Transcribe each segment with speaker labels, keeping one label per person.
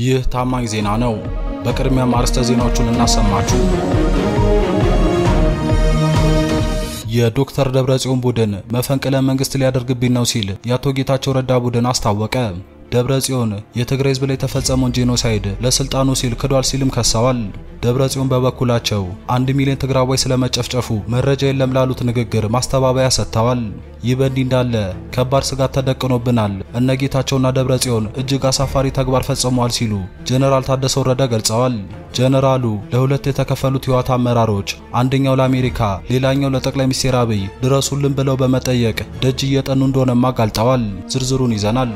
Speaker 1: ይህ ታማኝ ዜና ነው። በቅድሚያም አርዕስተ ዜናዎቹን እናሰማችሁ። የዶክተር ደብረጽዮን ቡድን መፈንቅለ መንግስት ሊያደርግብኝ ነው ሲል የአቶ ጌታቸው ረዳ ቡድን አስታወቀ። ደብረጽዮን የትግራይ ህዝብ ላይ የተፈጸመውን ጄኖሳይድ ለስልጣኑ ሲል ክዷል ሲልም ከሰዋል። ደብረጽዮን በበኩላቸው አንድ ሚሊዮን ትግራዋይ ስለመጨፍጨፉ መረጃ የለም ላሉት ንግግር ማስተባበያ ሰጥተዋል። ይህ በእንዲህ እንዳለ ከባድ ስጋት ተደቅኖብናል፣ እነ ጌታቸውና ደብረጽዮን እጅግ አሳፋሪ ተግባር ፈጽመዋል ሲሉ ጀነራል ታደሰ ወረደ ገልጸዋል። ጀነራሉ ለሁለት የተከፈሉት ህወሓት አመራሮች አንደኛው ለአሜሪካ ሌላኛው ለጠቅላይ ሚኒስትር አብይ ድረሱልን ብለው በመጠየቅ ደጅ እየጠኑ እንደሆነም አጋልጠዋል። ዝርዝሩን ይዘናል።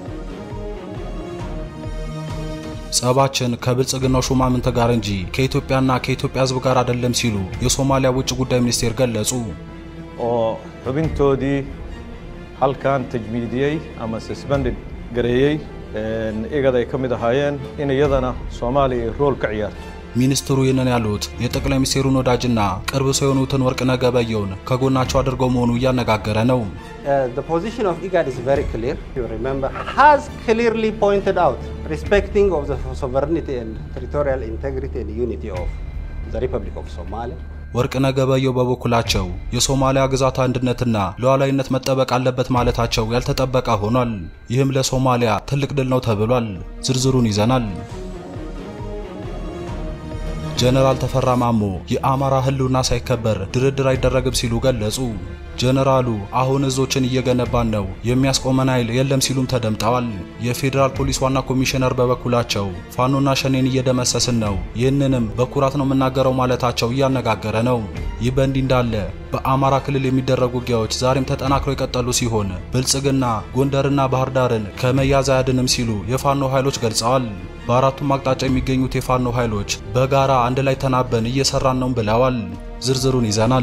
Speaker 1: ጸባችን ከብልጽግናው ሹማምንት ጋር እንጂ ከኢትዮጵያና ከኢትዮጵያ ህዝብ ጋር አይደለም ሲሉ የሶማሊያ ውጭ ጉዳይ ሚኒስቴር ገለጹ።
Speaker 2: oo xubintoodii halkan tajmiidiyey ama suspended gareeyey iyagada ay ka mid ahaayeen in iyadana soomaaliya ay rool ka ciyaarto
Speaker 1: ሚኒስትሩ ይህንን ያሉት የጠቅላይ ሚኒስቴሩን ወዳጅና ቅርብ ሰው የሆኑትን ወርቅነህ ገበየሁን ከጎናቸው አድርገው መሆኑ እያነጋገረ ነው።
Speaker 3: Uh, the position of IGAD is very clear. You remember, has clearly pointed out respecting of the sovereignty and territorial integrity and unity of the Republic of Somalia.
Speaker 1: ወርቅነህ ገበየሁ በበኩላቸው የሶማሊያ ግዛት አንድነትና ሉዓላዊነት መጠበቅ አለበት ማለታቸው ያልተጠበቀ ሆኗል። ይህም ለሶማሊያ ትልቅ ድል ነው ተብሏል። ዝርዝሩን ይዘናል። ጀነራል ተፈራ ማሞ የአማራ ህልውና ሳይከበር ድርድር አይደረግም ሲሉ ገለጹ። ጀነራሉ አሁን እዞችን እየገነባን ነው፣ የሚያስቆመን ኃይል የለም ሲሉም ተደምጠዋል። የፌዴራል ፖሊስ ዋና ኮሚሽነር በበኩላቸው ፋኖና ሸኔን እየደመሰስን ነው፣ ይህንንም በኩራት ነው የምናገረው ማለታቸው እያነጋገረ ነው። ይህ በእንዲህ እንዳለ በአማራ ክልል የሚደረጉ ውጊያዎች ዛሬም ተጠናክረው የቀጠሉ ሲሆን ብልጽግና ጎንደርና ባህር ዳርን ከመያዝ አያድንም ሲሉ የፋኖ ኃይሎች ገልጸዋል። በአራቱም አቅጣጫ የሚገኙት የፋኖ ኃይሎች በጋራ አንድ ላይ ተናበን እየሰራን ነው ብለዋል። ዝርዝሩን ይዘናል።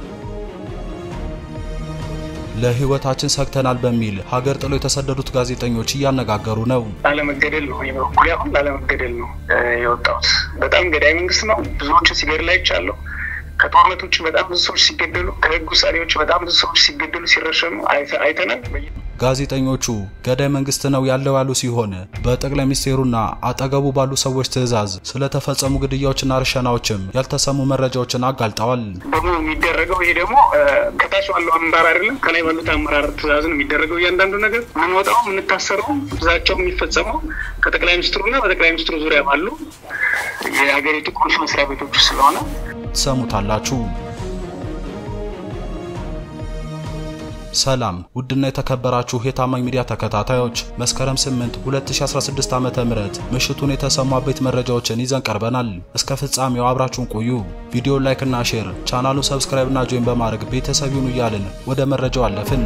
Speaker 1: ለህይወታችን ሰግተናል በሚል ሀገር ጥለው የተሰደዱት ጋዜጠኞች እያነጋገሩ ነው።
Speaker 4: ላለመገደል ነው በኩል አሁን ላለመገደል ነው የወጣሁት። በጣም ገዳይ መንግስት ነው። ብዙዎችን ሲገድል አይቻለሁ። ከጦርነት ውጭ በጣም ብዙ ሰዎች ሲገደሉ፣ ከህግ ውሳኔዎች በጣም ብዙ ሰዎች ሲገደሉ፣ ሲረሸኑ አይተናል።
Speaker 1: ጋዜጠኞቹ ገዳይ መንግስት ነው ያለው ያሉ ሲሆን በጠቅላይ ሚኒስቴሩና አጠገቡ ባሉ ሰዎች ትዕዛዝ ስለተፈጸሙ ግድያዎችና ርሸናዎችም ያልተሰሙ መረጃዎችን አጋልጠዋል።
Speaker 4: ደግሞ የሚደረገው ይሄ ደግሞ ከታች ባለው አመራር አይደለም ከላይ ባሉት አመራር ትዕዛዝ ነው የሚደረገው። እያንዳንዱ ነገር የምንወጣው የምንታሰረው ብዛቸው የሚፈጸመው ከጠቅላይ ሚኒስትሩና በጠቅላይ ሚኒስትሩ ዙሪያ ባሉ የሀገሪቱ ቁልፍ መስሪያ ቤቶች ስለሆነ
Speaker 1: ትሰሙታላችሁ። ሰላም ውድና የተከበራችሁ የታማኝ ሚዲያ ተከታታዮች መስከረም 8 2016 ዓ.ም ምሽቱን የተሰሙ አበይት መረጃዎችን ይዘን ቀርበናል። እስከ ፍጻሜው አብራችሁን ቆዩ። ቪዲዮ ላይክ እና ሼር፣ ቻናሉን ሰብስክራይብ እና ጆይን በማድረግ ቤተሰብ ይሁኑ እያልን ወደ መረጃው አለፍን።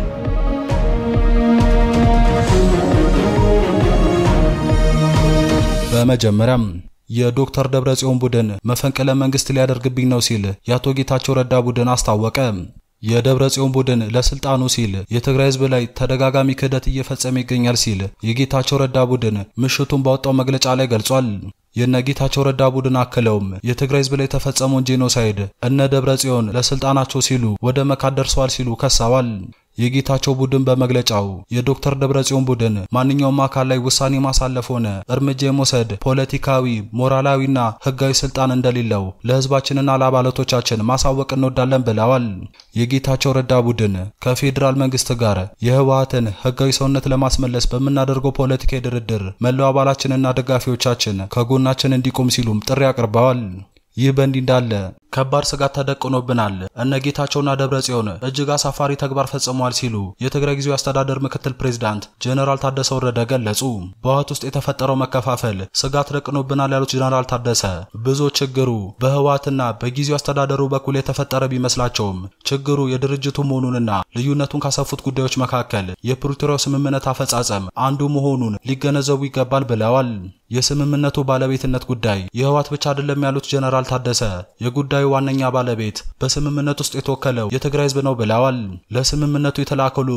Speaker 1: በመጀመሪያም የዶክተር ደብረጽዮን ቡድን መፈንቅለ መንግስት ሊያደርግብኝ ነው ሲል የአቶ ጌታቸው ረዳ ቡድን አስታወቀ። የደብረ ጽዮን ቡድን ለስልጣኑ ሲል የትግራይ ህዝብ ላይ ተደጋጋሚ ክህደት እየፈጸመ ይገኛል ሲል የጌታቸው ረዳ ቡድን ምሽቱን ባወጣው መግለጫ ላይ ገልጿል። የነ ጌታቸው ረዳ ቡድን አክለውም የትግራይ ህዝብ ላይ የተፈጸመውን ጄኖሳይድ እነ ደብረ ጽዮን ለስልጣናቸው ሲሉ ወደ መካድ ደርሰዋል ሲሉ ከሰዋል። የጌታቸው ቡድን በመግለጫው የዶክተር ደብረጽዮን ቡድን ማንኛውም አካል ላይ ውሳኔ ማሳለፍ ሆነ እርምጃ የመውሰድ ፖለቲካዊ፣ ሞራላዊና ህጋዊ ስልጣን እንደሌለው ለህዝባችንና ለአባላቶቻችን ማሳወቅ እንወዳለን ብለዋል። የጌታቸው ረዳ ቡድን ከፌዴራል መንግስት ጋር የህወሓትን ህጋዊ ሰውነት ለማስመለስ በምናደርገው ፖለቲካዊ ድርድር መላው አባላችንና ደጋፊዎቻችን ከጎናችን እንዲቆም ሲሉም ጥሪ አቅርበዋል። ይህ በእንዲህ እንዳለ ከባድ ስጋት ተደቅኖብናል፣ እነ ጌታቸውና ደብረ ጽዮን እጅግ አሳፋሪ ተግባር ፈጽመዋል ሲሉ የትግራይ ጊዜያዊ አስተዳደር ምክትል ፕሬዝዳንት ጀነራል ታደሰ ወረደ ገለጹ። በህወሓት ውስጥ የተፈጠረው መከፋፈል ስጋት ደቅኖብናል ያሉት ጀነራል ታደሰ ብዙ ችግሩ በህወሓትና በጊዜያዊ አስተዳደሩ በኩል የተፈጠረ ቢመስላቸውም ችግሩ የድርጅቱ መሆኑንና ልዩነቱን ካሰፉት ጉዳዮች መካከል የፕሪቶሪያው ስምምነት አፈጻጸም አንዱ መሆኑን ሊገነዘቡ ይገባል ብለዋል። የስምምነቱ ባለቤትነት ጉዳይ የህወሓት ብቻ አይደለም ያሉት ጀነራል ታደሰ የጉዳዩ ዋነኛ ባለቤት በስምምነት ውስጥ የተወከለው የትግራይ ህዝብ ነው ብለዋል። ለስምምነቱ የተላከው ልዑክ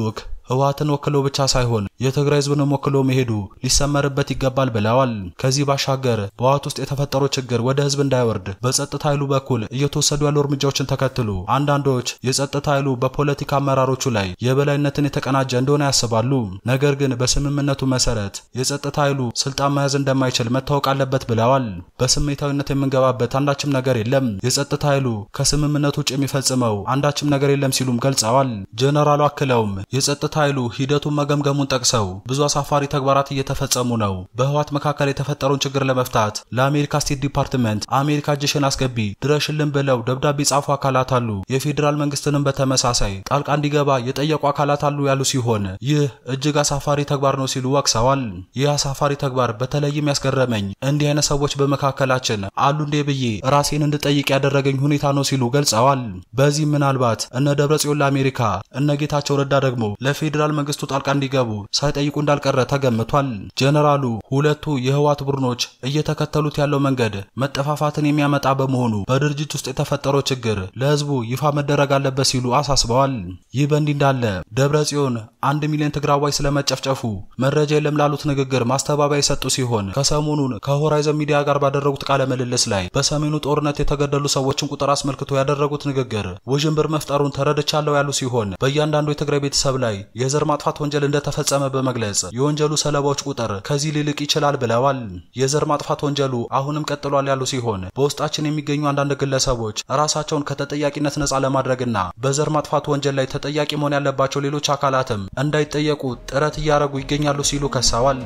Speaker 1: ህወሓትን ወክሎ ብቻ ሳይሆን የትግራይ ህዝብንም ወክሎ መሄዱ ሊሰመርበት ይገባል ብለዋል። ከዚህ ባሻገር በህወሓት ውስጥ የተፈጠረው ችግር ወደ ህዝብ እንዳይወርድ በጸጥታ ኃይሉ በኩል እየተወሰዱ ያሉ እርምጃዎችን ተከትሎ አንዳንዶች የጸጥታ ኃይሉ በፖለቲካ አመራሮቹ ላይ የበላይነትን የተቀናጀ እንደሆነ ያስባሉ። ነገር ግን በስምምነቱ መሰረት የጸጥታ ኃይሉ ስልጣን መያዝ እንደማይችል መታወቅ አለበት ብለዋል። በስሜታዊነት የምንገባበት አንዳችም ነገር የለም፣ የጸጥታ ኃይሉ ከስምምነቱ ውጭ የሚፈጽመው አንዳችም ነገር የለም ሲሉም ገልጸዋል። ጀነራሉ አክለውም የጸጥታ ኃይሉ ሂደቱን መገምገሙን ጠቅሰው ብዙ አሳፋሪ ተግባራት እየተፈጸሙ ነው። በህወሓት መካከል የተፈጠረውን ችግር ለመፍታት ለአሜሪካ ስቴት ዲፓርትመንት አሜሪካ እጅሽን አስገቢ ድረሽልን ብለው ደብዳቤ ጻፉ አካላት አሉ። የፌዴራል መንግስትንም በተመሳሳይ ጣልቃ እንዲገባ የጠየቁ አካላት አሉ ያሉ ሲሆን ይህ እጅግ አሳፋሪ ተግባር ነው ሲሉ ወቅሰዋል። ይህ አሳፋሪ ተግባር በተለይም ያስገረመኝ እንዲህ አይነት ሰዎች በመካከላችን አሉ እንዴ ብዬ ራሴን እንድጠይቅ ያደረገኝ ሁኔታ ነው ሲሉ ገልጸዋል። በዚህ ምናልባት እነ ደብረጽዮን ለአሜሪካ እነ ጌታቸው ረዳ ደግሞ ለፌዴራል መንግስቱ ጣልቃ እንዲገቡ ሳይጠይቁ እንዳልቀረ ተገምቷል። ጀነራሉ ሁለቱ የህወሓት ቡድኖች እየተከተሉት ያለው መንገድ መጠፋፋትን የሚያመጣ በመሆኑ በድርጅት ውስጥ የተፈጠረው ችግር ለህዝቡ ይፋ መደረግ አለበት ሲሉ አሳስበዋል። ይህ በእንዲህ እንዳለ ደብረ ጽዮን አንድ ሚሊዮን ትግራዋይ ስለመጨፍጨፉ መረጃ የለም ላሉት ንግግር ማስተባበያ የሰጡ ሲሆን ከሰሞኑን ከሆራይዘን ሚዲያ ጋር ባደረጉት ቃለ ምልልስ ላይ በሰሜኑ ጦርነት የተገደሉ ሰዎችን ቁጥር አስመልክቶ ያደረጉት ንግግር ውዥንብር መፍጠሩን ተረድቻለሁ ያሉ ሲሆን በእያንዳንዱ የትግራይ ቤተሰብ ላይ የዘር ማጥፋት ወንጀል እንደተፈጸመ በመግለጽ የወንጀሉ ሰለባዎች ቁጥር ከዚህ ሊልቅ ይችላል ብለዋል። የዘር ማጥፋት ወንጀሉ አሁንም ቀጥሏል ያሉ ሲሆን በውስጣችን የሚገኙ አንዳንድ ግለሰቦች ራሳቸውን ከተጠያቂነት ነጻ ለማድረግና በዘር ማጥፋት ወንጀል ላይ ተጠያቂ መሆን ያለባቸው ሌሎች አካላትም እንዳይጠየቁ ጥረት እያደረጉ ይገኛሉ ሲሉ ከሰዋል።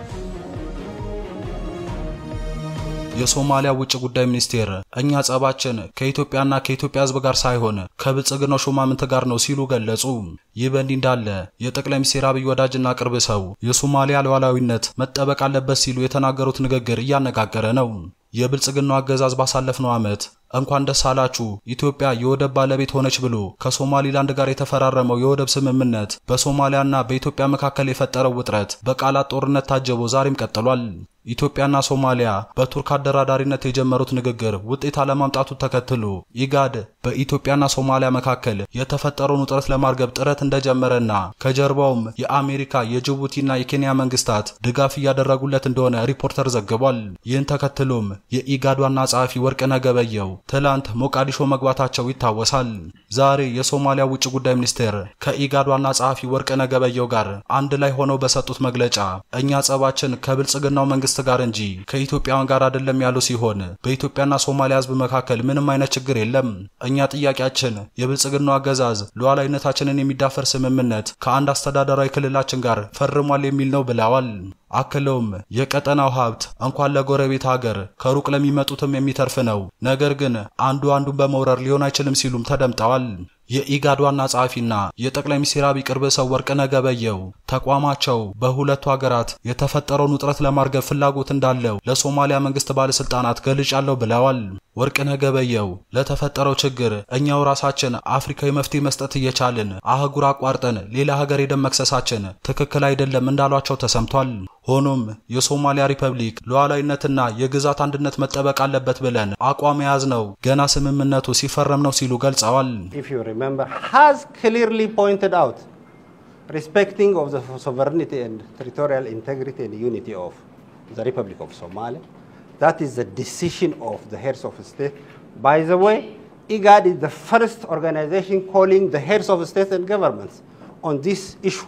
Speaker 1: የሶማሊያ ውጭ ጉዳይ ሚኒስቴር እኛ ጸባችን ከኢትዮጵያና ከኢትዮጵያ ሕዝብ ጋር ሳይሆን ከብልጽግናው ሹማምንት ጋር ነው ሲሉ ገለጹ። ይህ በእንዲህ እንዳለ የጠቅላይ ሚኒስትር አብይ ወዳጅና ቅርብ ሰው የሶማሊያ ሉዓላዊነት መጠበቅ አለበት ሲሉ የተናገሩት ንግግር እያነጋገረ ነው። የብልጽግናው አገዛዝ ባሳለፍነው ዓመት እንኳን ደስ አላችሁ ኢትዮጵያ የወደብ ባለቤት ሆነች ብሎ ከሶማሊላንድ ጋር የተፈራረመው የወደብ ስምምነት በሶማሊያና በኢትዮጵያ መካከል የፈጠረው ውጥረት በቃላት ጦርነት ታጅቦ ዛሬም ቀጥሏል። ኢትዮጵያና ሶማሊያ በቱርክ አደራዳሪነት የጀመሩት ንግግር ውጤት አለማምጣቱ ተከትሎ ኢጋድ በኢትዮጵያና ሶማሊያ መካከል የተፈጠረውን ውጥረት ለማርገብ ጥረት እንደጀመረና ከጀርባውም የአሜሪካ የጅቡቲና የኬንያ መንግስታት ድጋፍ እያደረጉለት እንደሆነ ሪፖርተር ዘግቧል። ይህን ተከትሎም የኢጋድ ዋና ጸሐፊ ወርቅነህ ገበየሁ ትላንት ሞቃዲሾ መግባታቸው ይታወሳል። ዛሬ የሶማሊያ ውጭ ጉዳይ ሚኒስቴር ከኢጋድ ዋና ጸሐፊ ወርቅነህ ገበየሁ ጋር አንድ ላይ ሆነው በሰጡት መግለጫ እኛ ጸባችን ከብልጽግናው መንግስት ጋር እንጂ ከኢትዮጵያውያን ጋር አይደለም ያሉ ሲሆን በኢትዮጵያና ሶማሊያ ሕዝብ መካከል ምንም አይነት ችግር የለም። እኛ ጥያቄያችን የብልጽግናው አገዛዝ ሉዓላዊነታችንን የሚዳፈር ስምምነት ከአንድ አስተዳደራዊ ክልላችን ጋር ፈርሟል የሚል ነው ብለዋል። አክለውም የቀጠናው ሀብት እንኳን ለጎረቤት ሀገር ከሩቅ ለሚመጡትም የሚተርፍ ነው፣ ነገር ግን አንዱ አንዱን በመውረር ሊሆን አይችልም ሲሉም ተደምጠዋል። የኢጋድ ዋና ጸሐፊና የጠቅላይ ሚኒስትር አብይ ቅርብ ሰው ወርቅነህ ገበየሁ ተቋማቸው በሁለቱ ሀገራት የተፈጠረውን ውጥረት ለማርገብ ፍላጎት እንዳለው ለሶማሊያ መንግስት ባለስልጣናት ገልጫለሁ ብለዋል። ወርቅነህ ገበየሁ ለተፈጠረው ችግር እኛው ራሳችን አፍሪካዊ መፍትሄ መስጠት እየቻልን አህጉር አቋርጠን ሌላ ሀገር ሄደን መክሰሳችን ትክክል አይደለም እንዳሏቸው ተሰምቷል። ሆኖም የሶማሊያ ሪፐብሊክ ሉዓላዊነትና የግዛት አንድነት መጠበቅ አለበት ብለን አቋም የያዝነው ገና ስምምነቱ ሲፈረም ነው ሲሉ ገልጸዋል።
Speaker 3: if you remember, has clearly pointed out respecting of the sovereignty and territorial integrity and unity of the Republic of Somalia. That is the decision of the heads of state. By the way, IGAD is the first organization calling the heads of state and governments on this issue.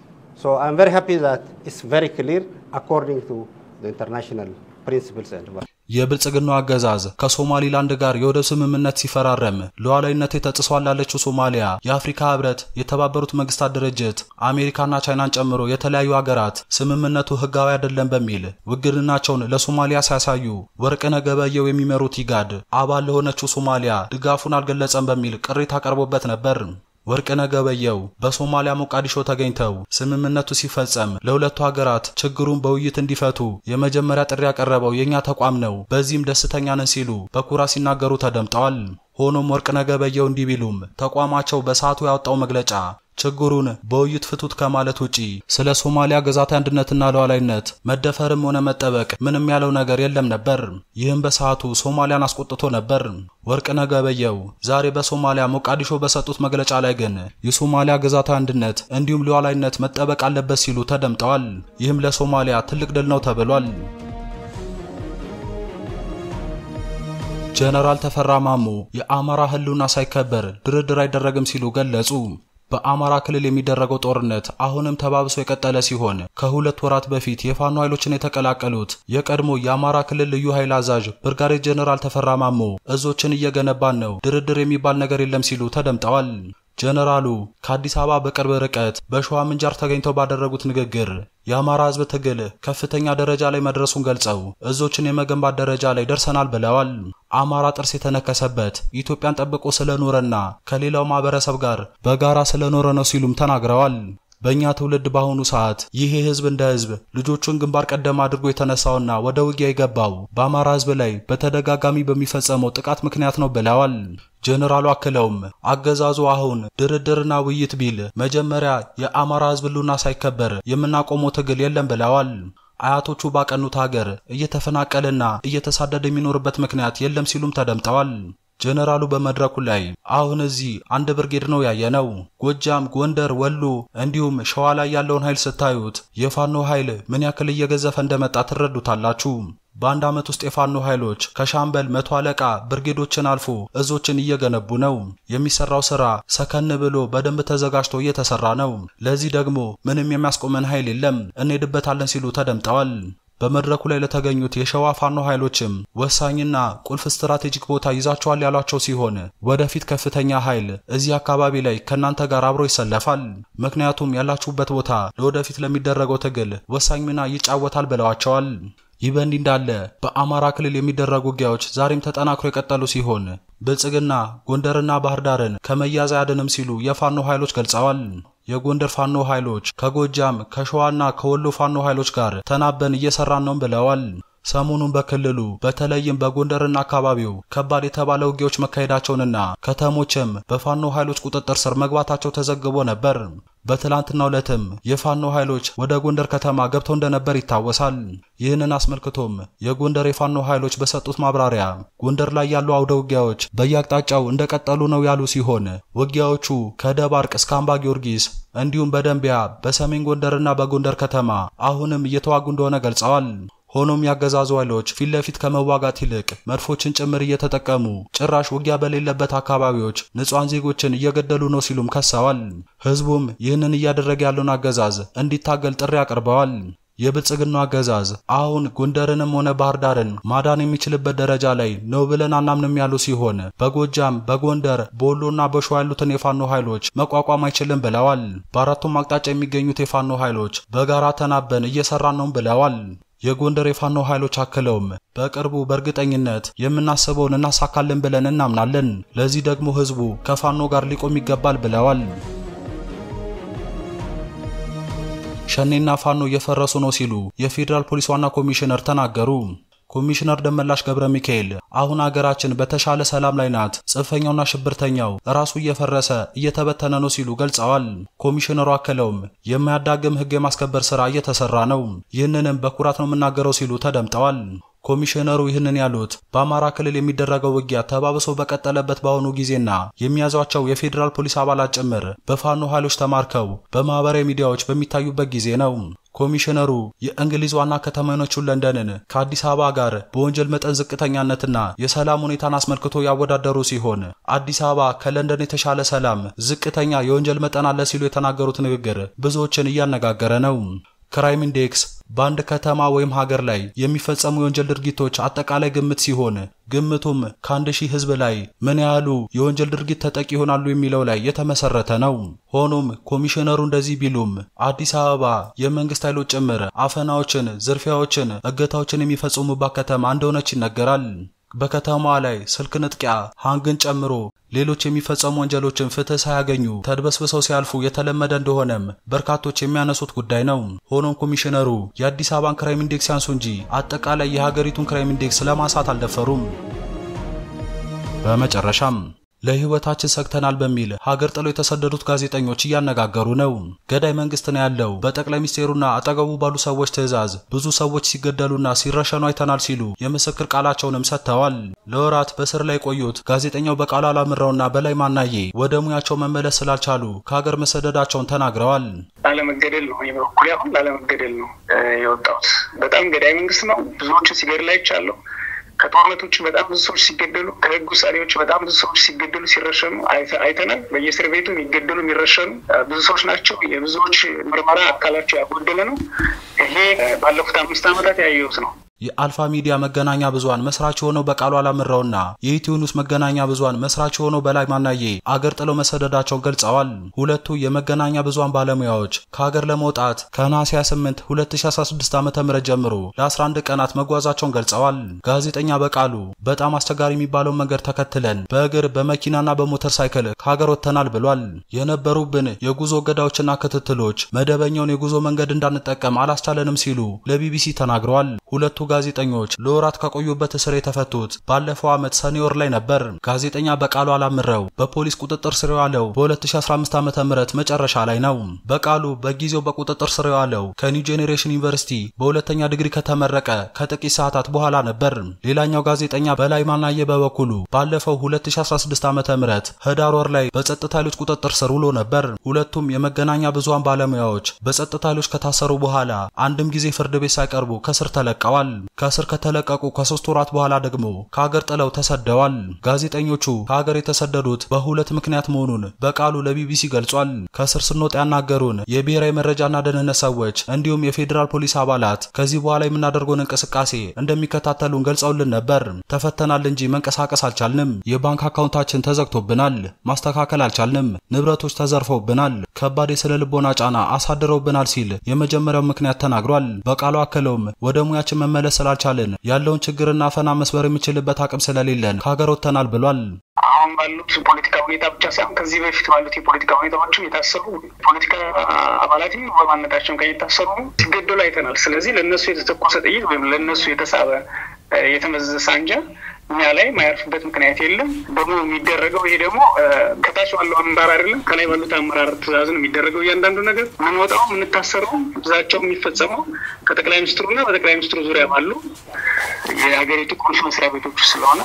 Speaker 3: So I'm very happy that it's very clear according to the international principles and values.
Speaker 1: የብልጽግናው አገዛዝ ከሶማሊላንድ ጋር የወደብ ስምምነት ሲፈራረም ሉዓላዊነት ተጥሷል ላለችው ሶማሊያ የአፍሪካ ህብረት፣ የተባበሩት መንግስታት ድርጅት፣ አሜሪካና ቻይናን ጨምሮ የተለያዩ ሀገራት ስምምነቱ ህጋዊ አይደለም በሚል ውግንናቸውን ለሶማሊያ ሲያሳዩ ወርቅነህ ገበየሁ የሚመሩት ኢጋድ አባል ለሆነችው ሶማሊያ ድጋፉን አልገለጸም በሚል ቅሬታ ቀርቦበት ነበር። ወርቅነህ ገበየሁ በሶማሊያ ሞቃዲሾ ተገኝተው ስምምነቱ ሲፈጸም ለሁለቱ ሀገራት ችግሩን በውይይት እንዲፈቱ የመጀመሪያ ጥሪ ያቀረበው የእኛ ተቋም ነው፣ በዚህም ደስተኛ ነን ሲሉ በኩራት ሲናገሩ ተደምጠዋል። ሆኖም ወርቅነህ ገበየሁ እንዲህ ቢሉም ተቋማቸው በሰዓቱ ያወጣው መግለጫ ችግሩን በውይይት ፍቱት ከማለት ውጪ ስለ ሶማሊያ ግዛት አንድነትና ሉዓላዊነት መደፈርም ሆነ መጠበቅ ምንም ያለው ነገር የለም ነበር። ይህም በሰዓቱ ሶማሊያን አስቆጥቶ ነበር። ወርቅነህ ገበየሁ ዛሬ በሶማሊያ ሞቃዲሾ በሰጡት መግለጫ ላይ ግን የሶማሊያ ግዛት አንድነት እንዲሁም ሉዓላዊነት መጠበቅ አለበት ሲሉ ተደምጠዋል። ይህም ለሶማሊያ ትልቅ ድል ነው ተብሏል። ጀነራል ተፈራ ማሞ የአማራ ሕልውና ሳይከበር ድርድር አይደረግም ሲሉ ገለጹ። በአማራ ክልል የሚደረገው ጦርነት አሁንም ተባብሶ የቀጠለ ሲሆን ከሁለት ወራት በፊት የፋኖ ኃይሎችን የተቀላቀሉት የቀድሞ የአማራ ክልል ልዩ ኃይል አዛዥ ብርጋዴር ጀነራል ተፈራ ማሞ እዞችን እየገነባን ነው፣ ድርድር የሚባል ነገር የለም ሲሉ ተደምጠዋል። ጀነራሉ ከአዲስ አበባ በቅርብ ርቀት በሸዋ ምንጃር ተገኝተው ባደረጉት ንግግር የአማራ ሕዝብ ትግል ከፍተኛ ደረጃ ላይ መድረሱን ገልጸው እዞችን የመገንባት ደረጃ ላይ ደርሰናል ብለዋል። አማራ ጥርስ የተነከሰበት ኢትዮጵያን ጠብቆ ስለኖረና ከሌላው ማህበረሰብ ጋር በጋራ ስለኖረ ነው ሲሉም ተናግረዋል። በእኛ ትውልድ በአሁኑ ሰዓት ይሄ ህዝብ እንደ ህዝብ ልጆቹን ግንባር ቀደም አድርጎ የተነሳውና ወደ ውጊያ የገባው በአማራ ህዝብ ላይ በተደጋጋሚ በሚፈጸመው ጥቃት ምክንያት ነው ብለዋል። ጀነራሉ አክለውም አገዛዙ አሁን ድርድርና ውይይት ቢል መጀመሪያ የአማራ ህዝብ ህልውና ሳይከበር የምናቆመው ትግል የለም ብለዋል። አያቶቹ ባቀኑት ሀገር እየተፈናቀለና እየተሳደደ የሚኖርበት ምክንያት የለም ሲሉም ተደምጠዋል። ጀነራሉ በመድረኩ ላይ አሁን እዚህ አንድ ብርጌድ ነው ያየነው። ጎጃም፣ ጎንደር፣ ወሎ እንዲሁም ሸዋ ላይ ያለውን ኃይል ስታዩት የፋኖ ኃይል ምን ያክል እየገዘፈ እንደመጣ ትረዱታላችሁ። በአንድ ዓመት ውስጥ የፋኖ ኃይሎች ከሻምበል መቶ አለቃ ብርጌዶችን አልፎ እዞችን እየገነቡ ነው። የሚሰራው ስራ ሰከን ብሎ በደንብ ተዘጋጅቶ እየተሰራ ነው። ለዚህ ደግሞ ምንም የሚያስቆመን ኃይል የለም፣ እንሄድበታለን ሲሉ ተደምጠዋል። በመድረኩ ላይ ለተገኙት የሸዋ ፋኖ ኃይሎችም ወሳኝና ቁልፍ ስትራቴጂክ ቦታ ይዛቸዋል ያሏቸው ሲሆን ወደፊት ከፍተኛ ኃይል እዚህ አካባቢ ላይ ከእናንተ ጋር አብሮ ይሰለፋል። ምክንያቱም ያላችሁበት ቦታ ለወደፊት ለሚደረገው ትግል ወሳኝ ሚና ይጫወታል ብለዋቸዋል። ይህ በእንዲህ እንዳለ በአማራ ክልል የሚደረጉ ውጊያዎች ዛሬም ተጠናክሮ የቀጠሉ ሲሆን ብልጽግና ጎንደርና ባህር ዳርን ከመያዝ አያድንም ሲሉ የፋኖ ኃይሎች ገልጸዋል። የጎንደር ፋኖ ኃይሎች ከጎጃም ከሸዋና ከወሎ ፋኖ ኃይሎች ጋር ተናበን እየሰራን ነው ብለዋል። ሰሞኑን በክልሉ በተለይም በጎንደርና አካባቢው ከባድ የተባለ ውጊያዎች መካሄዳቸውንና ከተሞችም በፋኖ ኃይሎች ቁጥጥር ስር መግባታቸው ተዘግቦ ነበር። በትላንትናው ዕለትም የፋኖ ኃይሎች ወደ ጎንደር ከተማ ገብተው እንደነበር ይታወሳል። ይህንን አስመልክቶም የጎንደር የፋኖ ኃይሎች በሰጡት ማብራሪያ ጎንደር ላይ ያሉ አውደ ውጊያዎች በየአቅጣጫው እንደቀጠሉ ነው ያሉ ሲሆን ውጊያዎቹ ከደባርቅ እስከ አምባ ጊዮርጊስ እንዲሁም በደንቢያ በሰሜን ጎንደርና በጎንደር ከተማ አሁንም እየተዋጉ እንደሆነ ገልጸዋል። ሆኖም ያገዛዙ ኃይሎች ፊት ለፊት ከመዋጋት ይልቅ መድፎችን ጭምር እየተጠቀሙ ጭራሽ ውጊያ በሌለበት አካባቢዎች ንጹሐን ዜጎችን እየገደሉ ነው ሲሉም ከሰዋል። ህዝቡም ይህንን እያደረገ ያለውን አገዛዝ እንዲታገል ጥሪ አቅርበዋል። የብልጽግናው አገዛዝ አሁን ጎንደርንም ሆነ ባህር ዳርን ማዳን የሚችልበት ደረጃ ላይ ነው ብለን አናምንም ያሉ ሲሆን በጎጃም፣ በጎንደር፣ በወሎና በሸዋ ያሉትን የፋኖ ኃይሎች መቋቋም አይችልም ብለዋል። በአራቱም አቅጣጫ የሚገኙት የፋኖ ኃይሎች በጋራ ተናበን እየሰራን ነው ብለዋል። የጎንደር የፋኖ ኃይሎች አክለውም በቅርቡ በእርግጠኝነት የምናስበውን እናሳካለን ብለን እናምናለን። ለዚህ ደግሞ ህዝቡ ከፋኖ ጋር ሊቆም ይገባል ብለዋል። ሸኔና ፋኖ እየፈረሱ ነው ሲሉ የፌዴራል ፖሊስ ዋና ኮሚሽነር ተናገሩ። ኮሚሽነር ደመላሽ ገብረ ሚካኤል አሁን አገራችን በተሻለ ሰላም ላይ ናት፣ ጽንፈኛውና ሽብርተኛው ራሱ እየፈረሰ እየተበተነ ነው ሲሉ ገልጸዋል። ኮሚሽነሩ አክለውም የማያዳግም ህግ የማስከበር ስራ እየተሰራ ነው፣ ይህንንም በኩራት ነው የምናገረው ሲሉ ተደምጠዋል። ኮሚሽነሩ ይህንን ያሉት በአማራ ክልል የሚደረገው ውጊያ ተባብሶ በቀጠለበት በአሁኑ ጊዜና የሚያዟቸው የፌዴራል ፖሊስ አባላት ጭምር በፋኖ ኃይሎች ተማርከው በማህበራዊ ሚዲያዎች በሚታዩበት ጊዜ ነው። ኮሚሽነሩ የእንግሊዝ ዋና ከተማ የሆነችውን ለንደንን ከአዲስ አበባ ጋር በወንጀል መጠን ዝቅተኛነትና የሰላም ሁኔታን አስመልክቶ ያወዳደሩ ሲሆን አዲስ አበባ ከለንደን የተሻለ ሰላም፣ ዝቅተኛ የወንጀል መጠን አለ ሲሉ የተናገሩት ንግግር ብዙዎችን እያነጋገረ ነው። ክራይም ኢንዴክስ በአንድ ከተማ ወይም ሀገር ላይ የሚፈጸሙ የወንጀል ድርጊቶች አጠቃላይ ግምት ሲሆን ግምቱም ከአንድ ሺህ ሕዝብ ላይ ምን ያህሉ የወንጀል ድርጊት ተጠቂ ይሆናሉ የሚለው ላይ የተመሰረተ ነው። ሆኖም ኮሚሽነሩ እንደዚህ ቢሉም አዲስ አበባ የመንግስት ኃይሎች ጭምር አፈናዎችን፣ ዝርፊያዎችን፣ እገታዎችን የሚፈጽሙባት ከተማ እንደሆነች ይነገራል። በከተማዋ ላይ ስልክ ንጥቂያ፣ ሃንግን ጨምሮ ሌሎች የሚፈጸሙ ወንጀሎችን ፍትህ ሳያገኙ ተድበስብሰው ሲያልፉ የተለመደ እንደሆነም በርካቶች የሚያነሱት ጉዳይ ነው። ሆኖም ኮሚሽነሩ የአዲስ አበባን ክራይም ኢንዴክስ ያንሱ እንጂ አጠቃላይ የሀገሪቱን ክራይም ኢንዴክስ ለማንሳት አልደፈሩም። በመጨረሻም ለህይወታችን ሰግተናል በሚል ሀገር ጥለው የተሰደዱት ጋዜጠኞች እያነጋገሩ ነው። ገዳይ መንግስት ነው ያለው። በጠቅላይ ሚኒስቴሩና አጠገቡ ባሉ ሰዎች ትዕዛዝ ብዙ ሰዎች ሲገደሉና ሲረሸኑ አይተናል ሲሉ የምስክር ቃላቸውንም ሰጥተዋል። ለወራት በስር ላይ የቆዩት ጋዜጠኛው በቃሉ አላምረውና በላይ ማናዬ ወደ ሙያቸው መመለስ ስላልቻሉ ከሀገር መሰደዳቸውን ተናግረዋል።
Speaker 4: ላለመገደል ነው እኔ በኩል አሁን ላለመገደል ነው የወጣሁት። በጣም ገዳይ መንግስት ነው። ብዙዎችን ሲገድል አይቻለሁ። ከጦርነት ውጭ በጣም ብዙ ሰዎች ሲገደሉ፣ ከህግ ውሳኔዎች በጣም ብዙ ሰዎች ሲገደሉ ሲረሸኑ አይተናል። በየእስር ቤቱ የሚገደሉ የሚረሸኑ ብዙ ሰዎች ናቸው። የብዙዎች ምርመራ አካላቸው ያጎደለ ነው። ይሄ ባለፉት አምስት ዓመታት ያየሁት ነው።
Speaker 1: የአልፋ ሚዲያ መገናኛ ብዙሃን መስራች የሆነው በቃሉ አላምረውና የኢትዮ ኒውስ መገናኛ ብዙሃን መስራች የሆነው በላይ ማናዬ አገር ጥለው መሰደዳቸውን ገልጸዋል። ሁለቱ የመገናኛ ብዙሃን ባለሙያዎች ከሀገር ለመውጣት ከነሐሴ 28 2016 ዓ.ም ጀምሮ ለ11 ቀናት መጓዛቸውን ገልጸዋል። ጋዜጠኛ በቃሉ በጣም አስቸጋሪ የሚባለውን መንገድ ተከትለን በእግር በመኪናና በሞተር ሳይክል ከሀገር ወጥተናል ብሏል። የነበሩብን የጉዞ እገዳዎችና ክትትሎች መደበኛውን የጉዞ መንገድ እንዳንጠቀም አላስቻለንም ሲሉ ለቢቢሲ ተናግረዋል። ሁለቱ ጋዜጠኞች ለወራት ከቆዩበት እስር የተፈቱት ባለፈው ዓመት ሰኔ ወር ላይ ነበር። ጋዜጠኛ በቃሉ አላምረው በፖሊስ ቁጥጥር ስር የዋለው በ2015 ዓ.ም መጨረሻ ላይ ነው። በቃሉ በጊዜው በቁጥጥር ስር የዋለው ከኒው ጄኔሬሽን ዩኒቨርሲቲ በሁለተኛ ዲግሪ ከተመረቀ ከጥቂት ሰዓታት በኋላ ነበር። ሌላኛው ጋዜጠኛ በላይ ማናዬ በበኩሉ ባለፈው 2016 ዓ.ም ህዳር ወር ላይ በጸጥታ ኃይሎች ቁጥጥር ስር ውሎ ነበር። ሁለቱም የመገናኛ ብዙሃን ባለሙያዎች በጸጥታ ኃይሎች ከታሰሩ በኋላ አንድም ጊዜ ፍርድ ቤት ሳይቀርቡ ከስር ተለቀዋል። ከእስር ከተለቀቁ ከሶስት ወራት በኋላ ደግሞ ከሀገር ጥለው ተሰደዋል። ጋዜጠኞቹ ከሀገር የተሰደዱት በሁለት ምክንያት መሆኑን በቃሉ ለቢቢሲ ገልጿል። ከእስር ስንወጣ ያናገሩን የብሔራዊ መረጃና ደህንነት ሰዎች እንዲሁም የፌዴራል ፖሊስ አባላት ከዚህ በኋላ የምናደርገውን እንቅስቃሴ እንደሚከታተሉን ገልጸውልን ነበር። ተፈተናል እንጂ መንቀሳቀስ አልቻልንም። የባንክ አካውንታችን ተዘግቶብናል። ማስተካከል አልቻልንም። ንብረቶች ተዘርፈውብናል። ከባድ የስነ ልቦና ጫና አሳድረውብናል ሲል የመጀመሪያው ምክንያት ተናግሯል። በቃሉ አክለውም ወደ ሙያችን መመለስ ስላልቻልን ያለውን ችግርና ፈና መስበር የሚችልበት አቅም ስለሌለን ከሀገር ወጥተናል ብሏል።
Speaker 4: አሁን ባሉት ፖለቲካ ሁኔታ ብቻ ሳይሆን ከዚህ በፊት ባሉት የፖለቲካ ሁኔታዎችም የታሰሩ ፖለቲካ አባላትም በማንነታቸውን የታሰሩ ሲገደሉ አይተናል። ስለዚህ ለእነሱ የተተኮሰ ጥይት ወይም ለእነሱ የተሳበ የተመዘዘ ሳንጃ እኛ ላይ ማያርፍበት ምክንያት የለም። ደግሞ የሚደረገው ይሄ ደግሞ ከታች ባለው አመራር አይደለም፣ ከላይ ባሉት አመራር ትእዛዝ ነው የሚደረገው። እያንዳንዱ ነገር የምንወጣው የምንታሰረው ብዛቸው የሚፈጸመው ከጠቅላይ ሚኒስትሩና በጠቅላይ ሚኒስትሩ ዙሪያ ባሉ የሀገሪቱ ቁልፍ መስሪያ ቤቶች ስለሆነ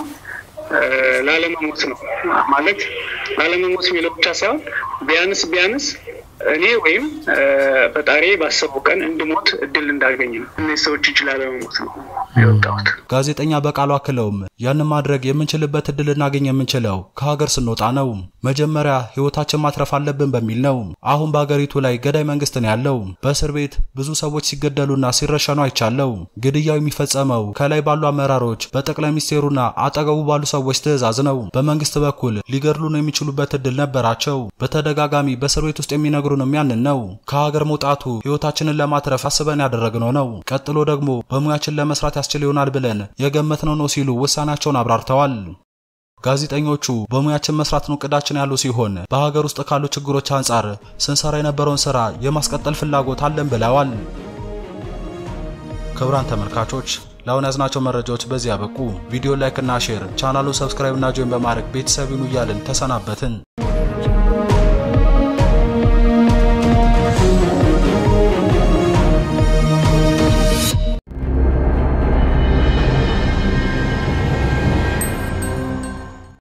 Speaker 4: ላለመሞት ነው ማለት ላለመሞት የሚለው ብቻ ሳይሆን ቢያንስ ቢያንስ እኔ ወይም ፈጣሪ ባሰበው ቀን እንድሞት እድል እንዳገኝ ነው። እነዚህ ሰዎች እጅ ላለመሞት ነው የወጣሁት።
Speaker 1: ጋዜጠኛ በቃሉ አክለውም ያንን ማድረግ የምንችልበት እድል እናገኝ የምንችለው ከሀገር ስንወጣ ነው። መጀመሪያ ህይወታችን ማትረፍ አለብን በሚል ነው። አሁን በሀገሪቱ ላይ ገዳይ መንግስት ነው ያለው። በእስር ቤት ብዙ ሰዎች ሲገደሉና ሲረሸኑ አይቻለው። ግድያው የሚፈጸመው ከላይ ባሉ አመራሮች፣ በጠቅላይ ሚኒስቴሩና አጠገቡ ባሉ ሰዎች ትዕዛዝ ነው። በመንግስት በኩል ሊገድሉን የሚችሉበት እድል ነበራቸው። በተደጋጋሚ በእስር ቤት ውስጥ የሚነግሩንም ያንን ነው። ከሀገር መውጣቱ ህይወታችንን ለማትረፍ አስበን ያደረግነው ነው። ቀጥሎ ደግሞ በሙያችን ለመስራት ያስችል ይሆናል ብለን የገመትነው ነው ሲሉ ውሳኔያቸውን አብራርተዋል። ጋዜጠኞቹ በሙያችን መስራት ነው እቅዳችን ያሉ ሲሆን በሀገር ውስጥ ካሉ ችግሮች አንጻር ስንሰራ የነበረውን ስራ የማስቀጠል ፍላጎት አለን ብለዋል። ክቡራን ተመልካቾች ለአሁን ያዝናቸው መረጃዎች በዚህ ያበቁ። ቪዲዮ ላይክ እና ሼር፣ ቻናሉን ሰብስክራይብ እና ጆይን በማድረግ ቤተሰብ ይሁኑ እያልን ተሰናበትን።